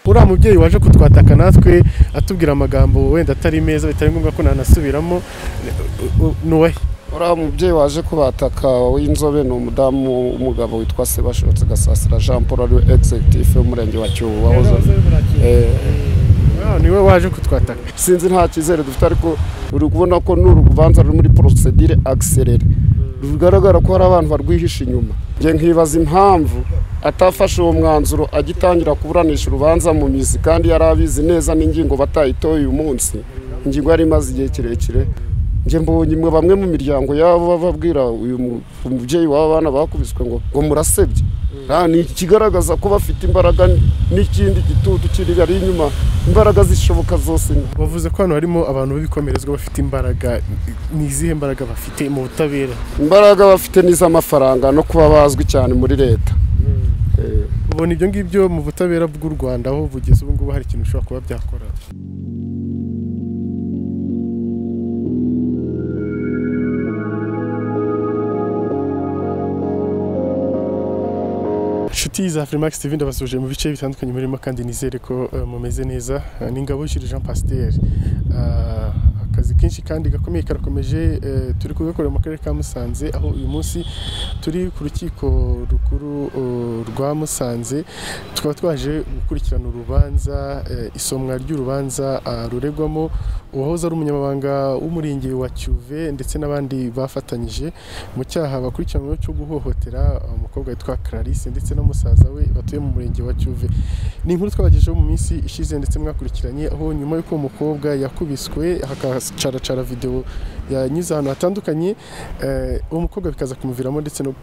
uriya mubyeyi waje kutwataka natwe atubwira amagambo wenda atari meza bitari ngombwa ko nanasubiramo nuwe uriya mubyeyi waje kubataka w'inzobe ni umudamu w'umugabo witwa sebashotse gasasira jean paul ari we egizegitifu w'umurenge wa cyobo wahoze Eh, niwe waje kutwataka sinzi nta cyizere dufite ariko uri kubona ko ni urubanza ruri muri porosedire agiserere rugaragara ko hari abantu barwihisha inyuma njye nkibaza impamvu atafashe uwo mwanzuro agitangira kuburanisha urubanza mu mizi kandi yari abizi neza n'ingingo batayitoye uyu munsi ingingo yari imaze igihe kirekire njye mbonye imwe bamwe mu miryango yabo bababwira uyu mu- umubyeyi w'aba bana bakubiswe ngo ngo murasebye nta ni ikigaragaza ko bafite imbaraga n'ikindi gitutu kiri ari inyuma imbaraga zishoboka zose ni wavuze ko hano harimo abantu b'ibikomerezwa bafite imbaraga ni izihe mbaraga bafite mu butabera imbaraga bafite n'iz'amafaranga no kuba bazwi cyane muri leta Eh, ubona ibyo ngibyo mu butabera bw'u rwanda aho bugeze ubu ngubu hari ikintu bishobora kuba byakora inshuti za Freemax TV ndabasuje mu bice bitandukanye murimo kandi nizere ko eh, mumeze neza Eh, ni Ngabonshiri Jean Pasteur Ah, akazi kenshi kandi gakomeye karakomeje eh, turi kugakorera mu karere ka Musanze aho uyu munsi turi ku rukiko rukuru eh, rwa Musanze tukaba twaje gukurikirana urubanza eh, isomwa ry'urubanza ah, ruregwamo uwahoze ari umunyamabanga w'umurenge wa Cyuve ndetse n'abandi bafatanyije mu cyaha bakurikiranyweho cyo guhohotera umukobwa witwa Clarisse ndetse na musaza we batuye mu murenge wa Cyuve ni inkuru twabagejeho mu minsi ishize ndetse mwakurikiranye aho nyuma y'uko uwo mukobwa yakubiswe hakacaracara videwo yanyuze ahantu hatandukanye eh, uwo mukobwa bikaza kumuviramo ndetse no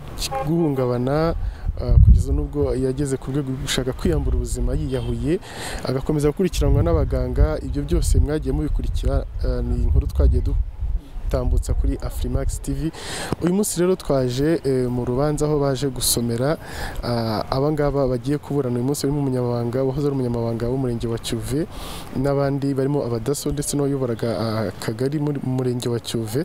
guhungabana ah, kugeza n'ubwo yageze ku rwego rwo gushaka kwiyambura ubuzima yiyahuye agakomeza gukurikiranwa n'abaganga ibyo byose mwagiye mubikurikira ah, ni inkuru twagiye dutambutsa kuri Afrimax TV uyu munsi rero twaje eh, mu rubanza aho baje gusomera ah, abangaba bagiye kuburana uyu munsi harimo umunyamabanga wahoze ari umunyamabanga w'umurenge wa Cyuve n'abandi barimo abadaso ndetse n'uwayoboraga ah, akagari muri- mu murenge wa Cyuve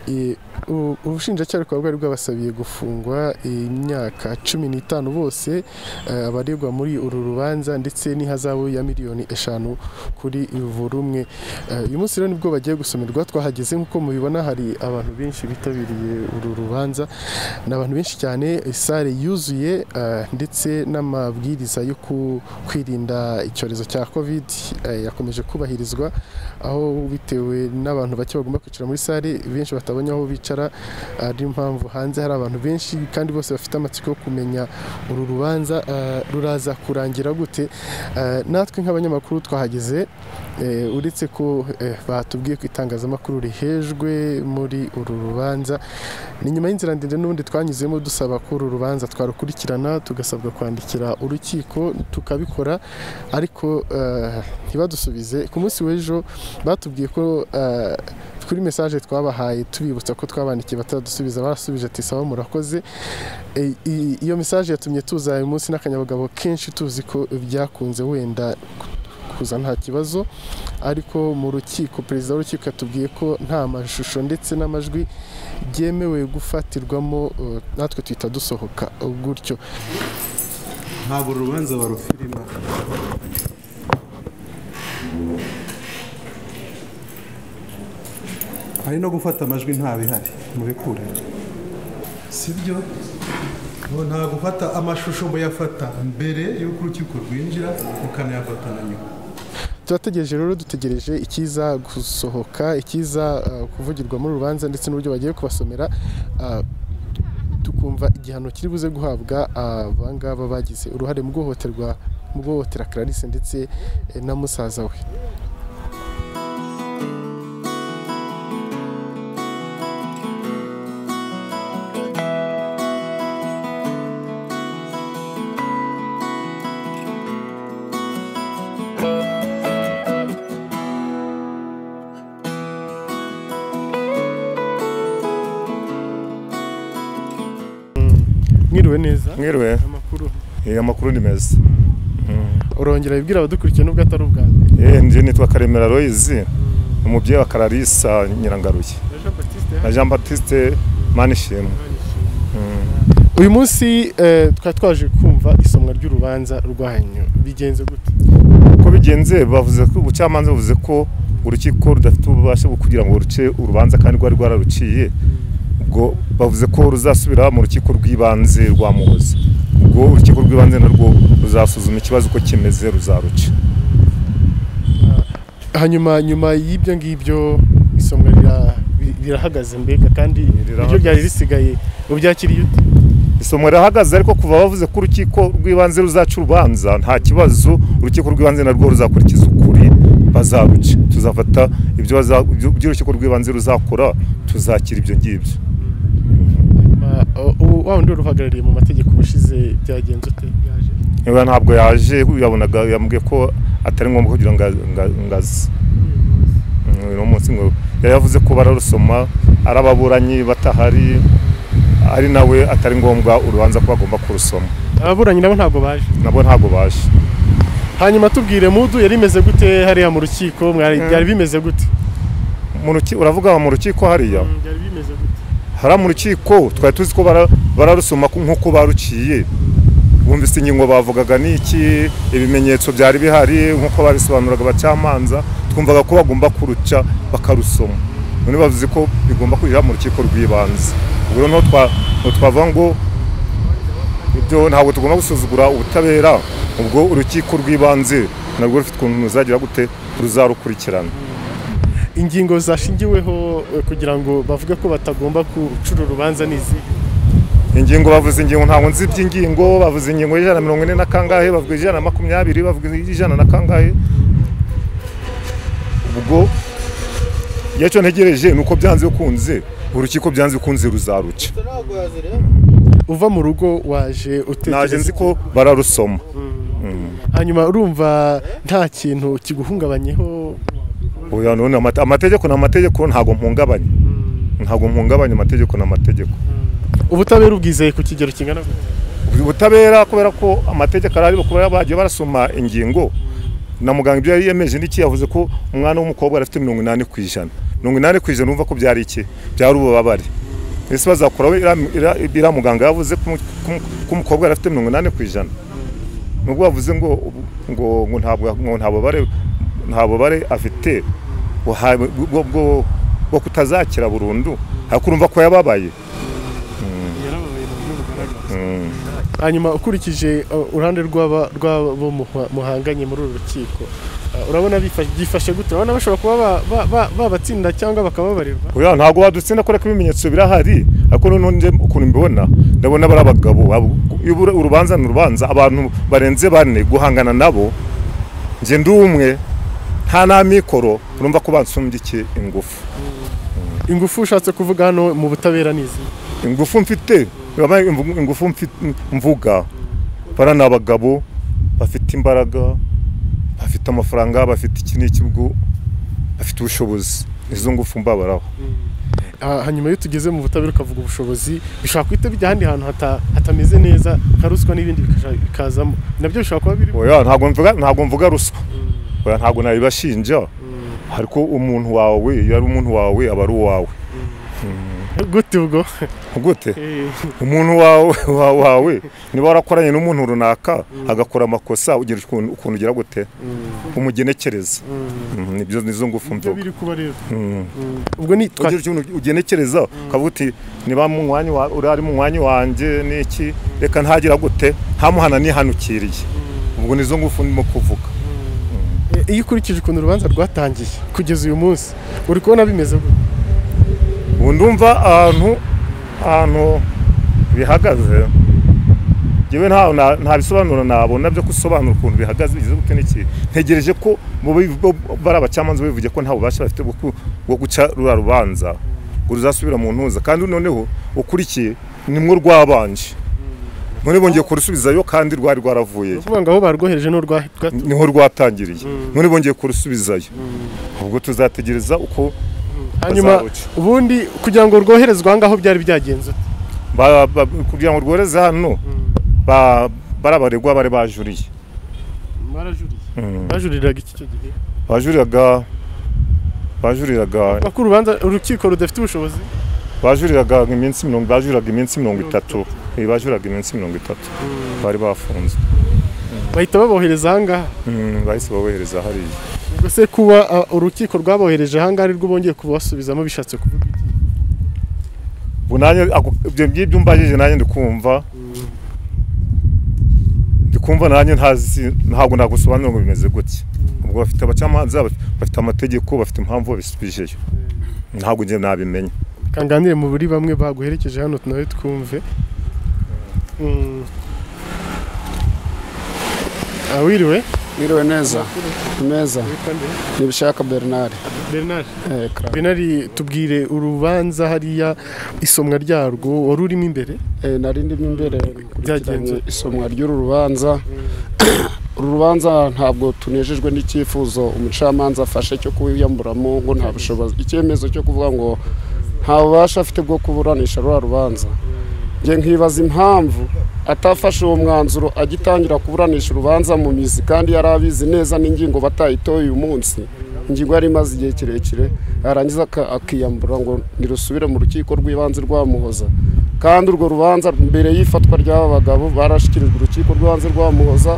Eh, u- ubushinjacyaha bukaba bwari bwabasabiye gufungwa imyaka cumi n'itanu bose eh, abaregwa muri uru rubanza ndetse n'ihazabu ya miliyoni eshanu kuri buri umwe Eh, uyu munsi rero nibwo bagiye gusomerwa twahageze nk'uko mubibona hari abantu benshi bitabiriye uru rubanza ni abantu benshi cyane sale yuzuye eh, ndetse n'amabwiriza yo ku- kwirinda icyorezo cya covid eh, yakomeje kubahirizwa aho bitewe n'abantu bake bagomba kwicara muri sale benshi batabonye aho bicara ari impamvu hanze hari abantu benshi kandi bose bafite amatsiko yo kumenya uru rubanza eh, ruraza kurangira gute Eh, natwe nk'abanyamakuru twahageze Eh, uretse ko eh, batubwiye ko itangazamakuru rihejwe muri uru rubanza ni nyuma y'inzira ndende n'ubundi twanyuzemo dusaba ko uru rubanza twarukurikirana tugasabwa kwandikira urukiko tukabikora ariko eh, ntibadusubize ku munsi w'ejo batubwiye ko eh, kuri mesaje twabahaye tubibutsa ko twabandikiye batadusubiza barasubije ati sawa murakoze Eh, i- iyo mesaje yatumye tuza uyu munsi n'akanyabugabo kenshi tuzi ko byakunze wenda kuza nta kibazo ariko mu rukiko perezida w'urukiko yatubwiye ko nta mashusho ndetse n'amajwi byemewe gufatirwamo eh, natwe tuhita dusohoka eh, gutyo ntabwo uru rubanza barufirima hari no gufata amajwi nta bihari mubikure sibyo ngo nta gufata amashusho muyafata mbere y'uko urukiko rwinjira mukanayafata na nyuma turategereje rero dutegereje ikiza gusohoka ikiza eh, kuvugirwa muri rubanza ndetse n'uburyo bagiye kubasomera eh, tukumva igihano kiri buze guhabwa abangaba bagize uruhare mu guhohoterwa mu guhohotera Clarisse ndetse eh, na musaza we mwiriwe neza mwiriwe amakuru Eh, amakuru ni meza urongera wibwira abadukurikiye nubwo atari ubwa mbere Eh, njye nitwa karemera royizi umubyeyi wa kararisa nyirangaruye Jean Baptiste na jean batiste manishimwe uyu munsi eh, twari twaje kumva isomwa ry'urubanza rwanyu bigenze gute uko bigenze bavuze ko ubucamanza buvuze ko urukiko rudafite ububasha bwo kugira ngo ruce urubanza kandi rwari rwararuciye ubwo bavuze ko ruzasubira mu rukiko rw'ibanze rwa muhozi ubwo urukiko rw'ibanze narwo ruzasuzuma ikibazo uko kimeze ruzaruca hanyuma nyuma y'ibyo ngibyo isomwa rira- ri- rirahagaze mbega kandi ibyo rirahagaze. byari risigaye ubyakiriye ute isomo rirahagaze ariko kuva bavuze ko urukiko rw'ibanze ruzaca urubanza nta kibazo urukiko rw'ibanze narwo ruzakurikiza ukuri bazaruca tuzafata ibyo baza- ibyo- ibyo urukiko rw'ibanze ruzakora tuzakira ibyo ngibyo hanyuma o- o- wa wundi wari uhagarariye mu mategeko ubushize byagenze ute yaje niba ntabwo yaje yabonaga yambwiye ko atari ngombwa kugira ngo nga- nga- ngaze Mm, uno munsi ngo yari yavuze ko bararusoma ari ababuranyi batahari ari nawe atari ngombwa urubanza ko bagomba kurusoma ababuranyi nabo ntabwo baje nabo ntabwo baje hanyuma tubwire mudu yari imeze gute hariya mu rukiko mwari Mm. byari bimeze gute Mu ruki- uravuga mu rukiko hariya Mm, byari bimeze gute hariya mu rukiko twari tuzi ko bara- bararusoma ku- nk'uko baruciye bumvise ingingo bavugaga n'iki ibimenyetso byari bihari nk'uko babisobanuraga abacamanza twumvaga ko bagomba kuruca bakarusoma none bavuze ko bigomba kwinjira mu rukiko rw'ibanze ubwo rero ntaho twa- ntaho twavuga ngo ibyo ntabwo tugomba gusuzugura ubutabera ubwo urukiko rw'ibanze narwo rufite ukuntu ruzagira gute ruzarukurikirana ingingo zashingiweho eh, kugira ngo bavuge ko batagomba gucura urubanza n'izi ingingo bavuze ingingo ntabwo nzi iby'ingingo bavuze ingingo y'ijana na mirongo ine na kangahe bavuga ijana na makumyabiri bavuga ijana na kangahe ubwo icyo ntegereje ni uko byanze bikunze urukiko byanze bikunze ruzaruca uva mu rugo waje utekereza naje nzi ko bararusoma hanyuma urumva nta kintu kiguhungabanyeho Oya, none amate- amategeko ni amategeko ntabwo mpungabanye ntabwo mpungabanye amategeko ni amategeko ubutabera ubwizeye ku kigero kingana gute ubutabera kubera ko amategeko arari kuba bagiye barasoma ingingo na muganga ibyo yari yemeje n'iki yavuze ko umwana w'umukobwa yari afite mirongo inani ku ijana mirongo inani ku ijana urumva ko byari iki byari ububabare ese bazakuraho iriya- iriya iriya muganga yavuze ko umu- ko umu- ko umukobwa yari afite mirongo inani ku ijana nubwo bavuze ngo ngo ngo ntabwo ngo nta bubabare nta bubabare afite buha- bwo bwo- bwo kutazakira burundu ariko urumva ko yababaye Mm. hanyuma ukurikije eh, uruhande rw'aba- rw'abo muha- muhanganye muri uru rukiko eh, urabona bifa- byifashe gute urabona bashobora kuba ba- ba- ba- babatsinda cyangwa bakababarirwa Oya ntabwo wadutsinda kubera ko ibimenyetso birahari ariko noneho njye ukuntu mbibona ndabona bari abagabo abo- iyo uru- urubanza ni urubanza abantu barenze bane guhangana nabo njye ndi umwe nta n'amikoro urumva ko bansumbye iki ingufu ingufu ushatse kuvuga hano mu butabera n'izi ingufu mfite urabona imvu- ingufu mfi- mvuga bara ni abagabo bafite imbaraga bafite amafaranga bafite iki n'iki ubwo bafite ubushobozi izo ngufu mbabaraho Ah, hanyuma iyo tugeze mu butabera ukavuga ubushobozi bishobora guhita bijya ahandi hantu hata- hatameze neza nka ruswa n'ibindi bikaja- bikazamo nabyo bishobora kuba biri oya ntabwo mvuga ntabwo mvuga ruswa oya ntabwo nabibashinja ariko umuntu wawe iyo ari umuntu wawe aba ari uwawe gute ubwo gute Eh, umuntu wawe wawe- wawe niba warakoranye n'umuntu runaka agakora amakosa ugira ukuntu ukuntu ugira gute umugenekereza Mm, nibyo nizo ngufu ibyo mvuga biri kuba rero Mm. ubwo ni twa- ugira ikintu ugenekereza ukavuga uti niba mu mwanya wa- uri ari mu mwanya wanjye n'iki reka ntagira gute ntamuhana nihanukiriye ubwo nizo ngufu ndimo kuvuga eh, iyo ukurikije ukuntu urubanza rwatangiye kugeza uyu munsi uri kubona bimeze gute ubu ndumva ahantu ahantu bihagaze ngewe nta na- nta bisobanuro nabona byo gusobanura ukuntu bihagaze bigeze gute n'iki ntegereje ko mu bi- bo- bari abacamanza bivuge ko nta bubasha bafite bwo ku- bwo guca rura rubanza ngo ruzasubira mu ntuza kandi noneho ukurikiye nimwo rwabanje none bongeye kurusubizayo kandi rwari rwaravuyeyo kuvuga ngo aho barwohereje n'aho rwa- rwa- niho rwatangiriye none bongeye kurusubizayo ubwo tuzategereza uko hanyuma bazaruca. ubundi kugira ngo rwoherezwe aha ngaho byari byagenze ute? Ba- ba- kugira ngo rworeze hano ba- bari abaregwa bari bajuriye barajuriye bajuriraga iki cyo gihe bajuriraga bajuriraga Bavuga ko urubanza urukiko rudafite ubushobozi bajuriraga iminsi mirongo bajuriraga iminsi mirongo itatu eh, bajuraga iminsi mirongo itatu bari bafunze bahita babohereza ahangaha Mm, bahise babohereza hariya ubwo se kuba ah, urukiko rwabohereje ahangaha ari rwo bongeye kubasubizamo bishatse kuvuga iki ubu nanjye ako- ibyo ngibyo mbajije nanjye ndi kumva ndi kumva nanjye ntazi ntabwo nagusobanurira ngo bimeze gutya ubwo bafite abacamanza baf- bafite amategeko bafite impamvu babisubijeyo ntabwo njye nabimenya kanganire mu buri bamwe baguherekeje hano nawe twumve Mm. Ah, wiriwe Mwiriwe neza neza nibishaka Bernard Bernard Eh, kra- Bernard tubwire urubanza hariya isomwa ryarwo wari urimo imbere Eh, nari ndimo imbere Byagenze. byagenze isomwa ry'uru rubanza uru rubanza ntabwo tunejejwe n'icyifuzo umucamanza afashe cyo kuyamburamo ngo nta bushobozi icyemezo cyo kuvuga ngo nta bubasha afite bwo kuburanisha ruriya rubanza njye nkibaza impamvu atafashe uwo mwanzuro agitangira kuburanisha urubanza mu mizi kandi yari abizi neza n'ingingo batayitoye uyu munsi ingingo yari imaze igihe kirekire yarangiza aka- akiyambura ngo nirusubire mu rukiko rw'ibanze rwamuhoza kandi urwo rubanza mbere y'ifatwa ry'aba bagabo barashyikirijwe urukiko rw'ibanze rwamuhoza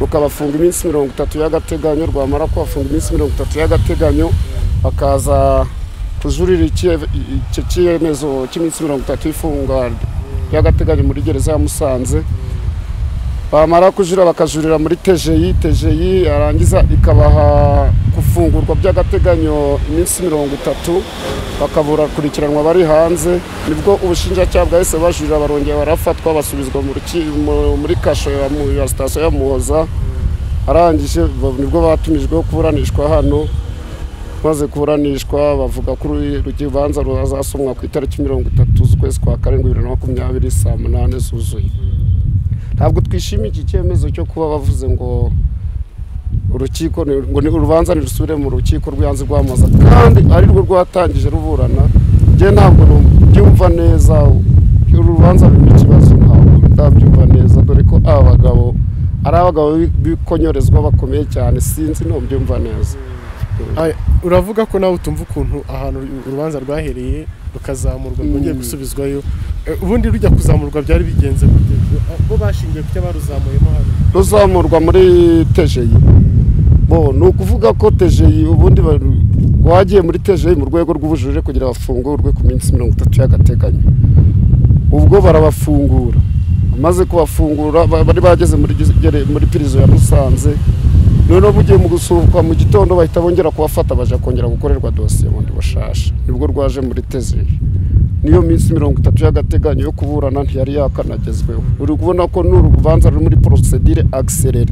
rukabafunga iminsi mirongo itatu y'agateganyo rwamara kubafunga iminsi mirongo itatu y'agateganyo bakaza kujurira icye- icyo cyemezo cy'iminsi mirongo itatu y'ifunga y'agateganyo muri gereza ya Musanze bamara kujura bakajurira muri tejeyi tejeyi yarangiza ikabaha gufungurwa by'agateganyo iminsi mirongo itatu bakaburakulikiranwa bari hanze nibwo ubushinjacyaha bwahise bajurira barongera barafatwa basubizwa mu ruki- mu- muri kasho ya mu- ya sitasiyo ya muhoza arangije ba- nibwo batumijweho kuburanishwa hano maze kuburanishwa bavuga ko uru- urubanza ruzasomwa ku itariki mirongo itatu z'ukwezi kwa karindwi bibiri na makumyabiri saa munani zuzuye ntabwo twishimiye iki cyemezo cyo kuba bavuze ngo urukiko ni- ngo ni urubanza nirusubire mu rukiko rw'ibanze rwamaza kandi ari rwo rwatangije ruburana njye ntabwo nu- byumva neza uru rubanza rurimo ikibazo ntabwo ndabyumva neza dore ko aba bagabo ari abagabo bi- bikonyorezwa bakomeye cyane sinzi ntubyumva neza Ah, uravuga ko nawe utumva ukuntu ahantu urubanza rwahereye rukazamurwa Mm. rwongeye gusubizwayo Eh, ubundi rujya kuzamurwa byari bigenze gute Ah, bo bashingiye ku cyo baruzamuyemo hano ruzamurwa muri tejeyi bo ni ukuvuga ko tejeyi ubundi ba- wagiye muri tejeyi mu rwego rw'ubujurire kugira bafungurwe ku minsi mirongo itatu y'agateganyo ubwo barabafungura amaze kubafungura ba- bari bageze muri giz- gere- muri pirizo ya musanze noneho bugiye mu gusuhuka mu gitondo bahita bongera kubafata baja kongera gukorerwa dosiye bundi bushasha nibwo rwaje muri tezeyi niyo minsi mirongo itatu y'agateganyo yo kuburana ntiyari yakanagezweho uri kubona ko n'uru rubanza ruri muri porosedire akiserere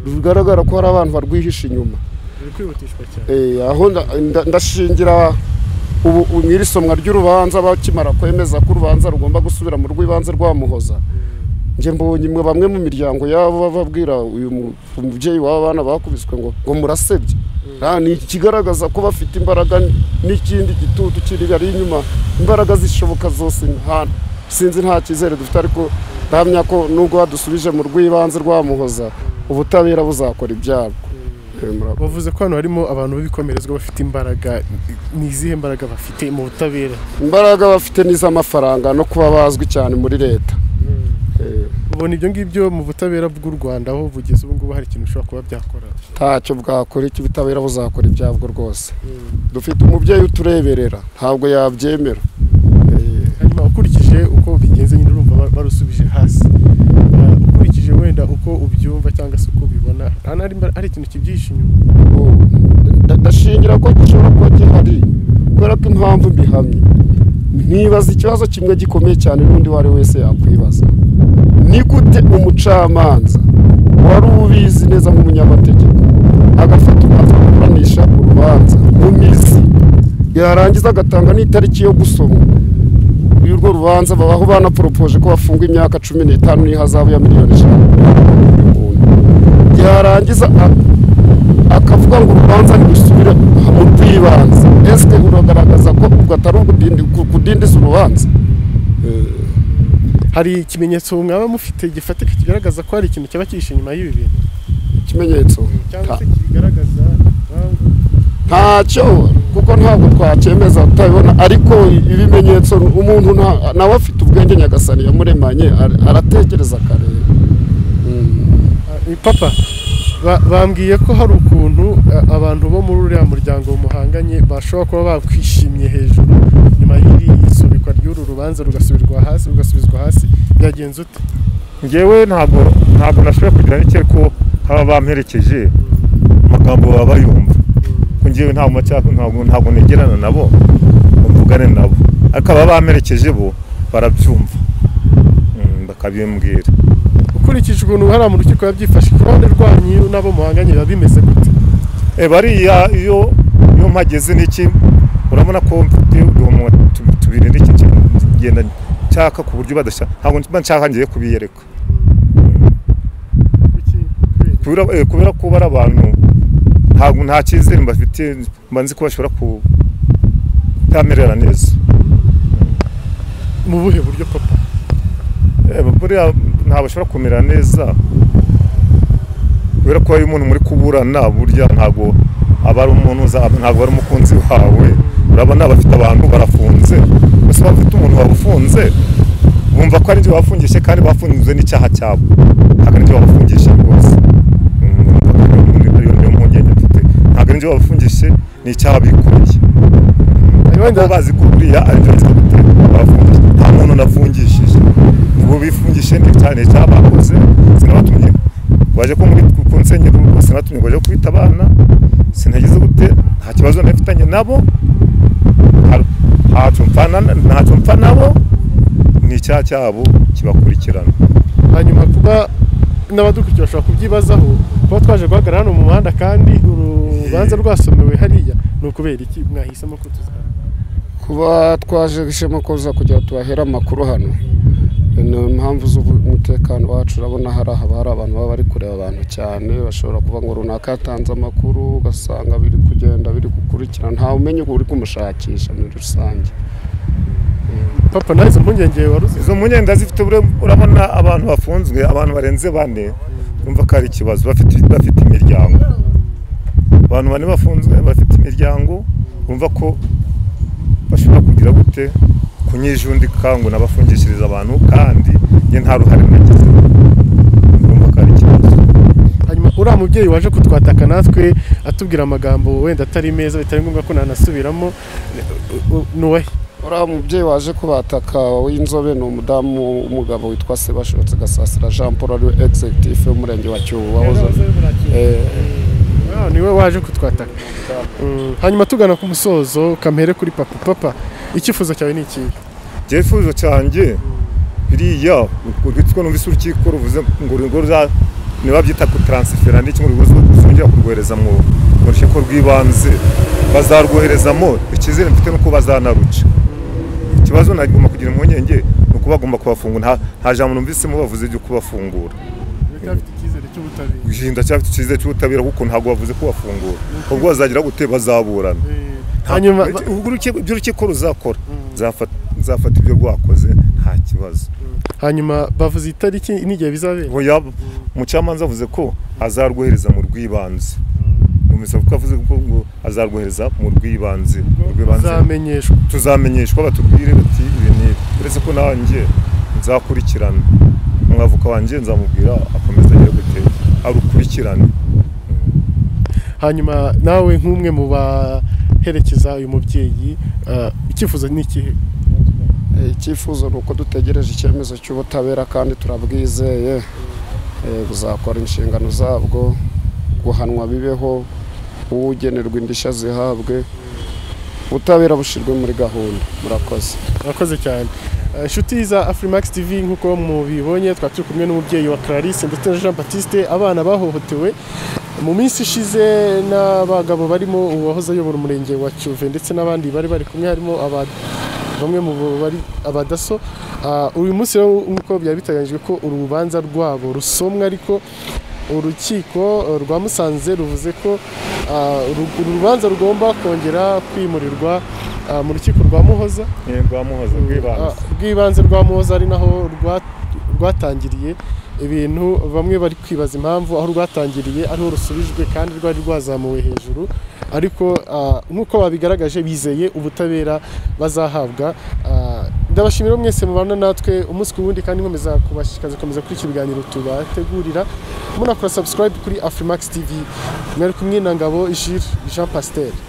bigaragara ko hari abantu barwihisha inyuma ruri kwihutishwa cyane Eh, aho nda- nda- ndashingira ubu ubu mu iri somwa ry'urubanza bakimara kwemeza ko urubanza rugomba gusubira mu rw'ibanze rwamuhoza njye mbonye mwe bamwe mu miryango yabo bababwira uyu mu- umubyeyi w'aba bana bakubiswe ngo ngo murasebye Ah, ni ikigaragaza ko bafite imbaraga n- n'ikindi gitutu kiri ari inyuma imbaraga zishoboka zose nta- sinzi nta cyizere dufite ariko ndahamya ko nubwo badusubije mu rw'ibanze rwamuhoza ubutabera buzakora ibyabwo Eh, murakoze. bavuze ko hano harimo abantu b'ibikomerezwa bafite imbaraga ni izihe mbaraga bafite mu butabera imbaraga bafite n'iz'amafaranga no kuba bazwi cyane muri leta Eh, ubona ibyo ngibyo mu butabera bw'u rwanda aho bugeze ubu ngubu hari ikintu bishobora kuba byakora ntacyo bwakora icyo ubutabera buzakora ibyabwo rwose dufite umubyeyi utureberera ntabwo yabyemera Eh, hanyuma ukurikije uko bigenze nyine urumva ba- barusubije hasi Ah, ukurikije wenda uko ubyumva cyangwa se uko ubibona hano hari imba- hari ikintu kibyihishe inyuma ubu, nda- ndashingira ko gishobora kuba gihari kubera ko impamvu mbihamye nkibaza ikibazo kimwe gikomeye cyane n'undi uwo ari we wese yakwibaza ni gute umucamanza wari ubizi neza nk'umunyamategeko agafata umwanzuro wo kuburanisha urubanza mu mizi yarangiza agatanga n'itariki yo gusoma y'urwo rubanza babaho banaporopoje ko bafunga imyaka cumi n'itanu n'ihazabu ya miliyoni ijana yarangiza a- akavuga ngo urubanza ntirusubire mu rw'ibanze esike uragaragaza ko ubwo atari ukudindi- kudindiza urubanza hari ikimenyetso mwaba mufite gifatika kigaragaza ko hari ikintu cyaba cyihishe inyuma y'ibi bintu ikimenyetso cyangwa nta- se kigaragaza impamvu ntacyo kuko ntabwo twacyemeza tutabibona ariko ibimenyetso umuntu nta- nawe afite ubwe ubwenge nyagasani yamuremanye ara- aratekereza akareba Eh, papa ba- bambwiye ko hari ukuntu eh, abantu bo muri uriya muryango muhanganye bashobora kuba bakwishimye hejuru nyuma y'iri isubikwa ry'uru rubanza rugasubirwa hasi rugasubizwa hasi byagenze ute ngewe ntabwo ntabwo nashoboye kugira n'icyo ko haba bamperekeje amagambo baba bayumva ko ngewe nta macyaku ntabwo ntabwo negerana nabo ngo mvugane nabo ariko ababa bamperekeje bo barabyumva Mm, bakabimbwira ukurikije ukuntu hariya mu rukiko yabyifashe ku ruhande rwanyu n'abo muhanganye biba bimeze gute Eh, bariya iyo iyo mpageze n'iki urabona ko mfite uduhomo tu- tubiri n'iki kigenda nshaka ku buryo badashaka ntabwo mba nshaka ngiye kubiyereka kubera eh, kubera ko bari abantu ntabwo nta cyizere mbafite mba nzi ko bashobora kutamerera neza mu buhe buryo papa Eh, buriya ntabwo bashobora kumera neza kubera ko iyo umuntu muri kuburana burya ntabwo aba ari umuntu uza- ntabwo ari umukunzi wawe urabona abafite abantu barafunze gusa bafite umuntu wabufunze bumva ko ari ibyo bafungishije kandi bafunze n'icyaha cyabo ntabwo ari ibyo babafungishije rwose Mm, ariyo niyo mpungenge mfite ntabwo ari ibyo babafungishije ni icyaha bikoreye wenda baba bazi ko buriya ari byo nzi gute bafungishije nta muntu nafungishije ubu bifungishije ni cyane cyabakoze sinabatumye waje ko muri ku nsenyeri ubwo sinabatumye ngo baje kwita abana sinagize gute nta kibazo nafitanye nabo nta- ntacyo mpfana ntacyo mpfa nabo ni icyaha cyabo kibakurikirana hanyuma kuba n'abadukurikira bashobora kubyibazaho kuba twaje guhagarara hano mu muhanda kandi urubanza rwasomewe hariya ni ukubera iki mwahisemo ko tuzaba kuba twaje ishema koza kugira ngo tubahera amakuru hano ni impamvu z'umutekano wacu urabona hari aha hari abantu baba bari kureba abantu cyane bashobora kuba ngo runaka yatanze amakuru ugasanga biri kugenda biri gukurikirana ntawe umenya uri kumushakisha muri rusange papa nawe izo mpungenge wari uzi izo mpungenge ndazifite ure- urabona abantu bafunzwe abantu barenze bane urumva ko ari ikibazo bafite bafite imiryango abantu bane bafunzwe bafite imiryango urumva ko bashobora kugira gute kunyijundika ngo nabafungishirize abantu kandi njye nta ruhare nagize urumva ko ari ikibazo hanyuma uriya mubyeyi waje kutwataka natwe atubwira amagambo wenda atari meza bitari ngombwa ko nanasubiramo u- u- ni uwahe uriya mubyeyi waje kubataka w'inzobe ni umudamu w'umugabo witwa sebashotse gasasira jean paul ariwe executive w'umurenge wa cyubu wahoze Eh, Ah, niwe waje kutwataka Mm, hanyuma tugana ku musozo kamere kuri papa papa icyifuzo cyawe ni ikihe icyifuzo cyanjye biriya urwitwa numvise urukiko ruvuze ngo urugo ruza nibabyita ku taransifera n'iki ngo urugo ruzongera kurwohereza mu mu rukiko rw'ibanze bazarwoherezamo icyizere mfite nuko bazanaruca ikibazo nagomba kugira impungenge ni uko bagomba kubafungura nta- nta jambo numvisemo bavuze ryo kubafungura uracyafite icyizere cy'ubutabera guhinda cyafite icyizere cy'ubutabera kuko ntabwo bavuze kubafungura ubwo bazagira gute bazaburana hanyuma ba- ubwo urukiko- ibyo urukiko ruzakora Zafata- zafata ibyo rwakoze nta kibazo hanyuma bavuze itariki n'igihe bizabera oya umucamanza avuze ko azarwohereza mu rw'ibanze numvise ko avuze ko ngo azarwohereza mu rw'ibanze mu rw'ibanze uzamenyeshwa tuzamenyeshwa batubwire bati ibi ni ibi." uretse ko nanjye nzakurikirana umwavoka wanjye nzamubwira akomeza agire gute arukurikirane hanyuma nawe nk'umwe mu baherekeza uyu mubyeyi eh, icyifuzo ni ikihe Eh, icyifuzo ni uko dutegereje icyemezo cy'ubutabera kandi turabwizeye Eh, buzakora inshingano zabwo guhanwa bibeho ugenerwa indishyi zihabwe ubutabera bushyirwe muri gahunda murakoze murakoze cyane Eh, inshuti za afurimax tv nk'uko mubibonye twari turi kumwe n'umubyeyi wa clarisse ndetse na jean batiste abana bahohotewe mu minsi ishize n'abagabo barimo uwahoze ayobora umurenge wa cyuve ndetse n'abandi bari bari kumwe harimo aba- bamwe mu bo bari abadaso Ah, uyu munsi rero nk'uko byari biteganyijwe ko urubanza rwabo rusomwa ariko urukiko eh, rwa musanze ruvuze ko ah, uru uru rubanza rugomba kongera kwimurirwa ah, mu rukiko rwa muhoza rwamuhoza rw'ibanze Ah, bw'ibanze rwa muhoza ari naho rwa- rwatangiriye ibintu bamwe bari kwibaza impamvu aho rwatangiriye ariho rusubijwe kandi rwari rwazamuwe hejuru ariko ah, nk'uko babigaragaje bizeye ubutabera bazahabwa ah, ndabashimira mwese mubana natwe umunsi ku wundi kandi nkomeza kubashishikariza gukomeza kuri iki biganiro tubategurira munakora subscribe kuri afrimax tv mwari kumwe na ngabo jire jean pasiteri